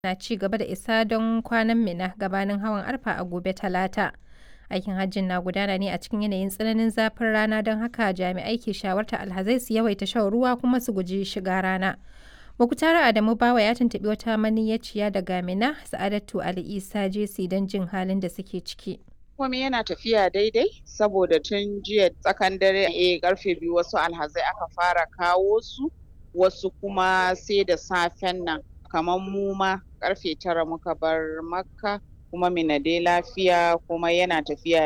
na ci gaba da isa don kwanan Mina gabanin hawan Arfa a gobe Talata. Aikin hajjin na gudana ne a cikin yanayin tsananin zafin rana don haka jami'ai ke shawartar alhazai su yawaita shan ruwa kuma su guji shiga rana. Mukutara Adamu Bawa ya tuntuɓi wata maniyyaciya daga Mina, Sa'adatu Ali Isa Jesi don jin halin da suke ciki. komai yana tafiya daidai saboda tun jiya tsakan dare eh karfe biyu wasu alhazai aka fara kawo su wasu kuma sai da safen nan kamar mu ma karfe tara muka bar makka kuma mina dai lafiya kuma yana tafiya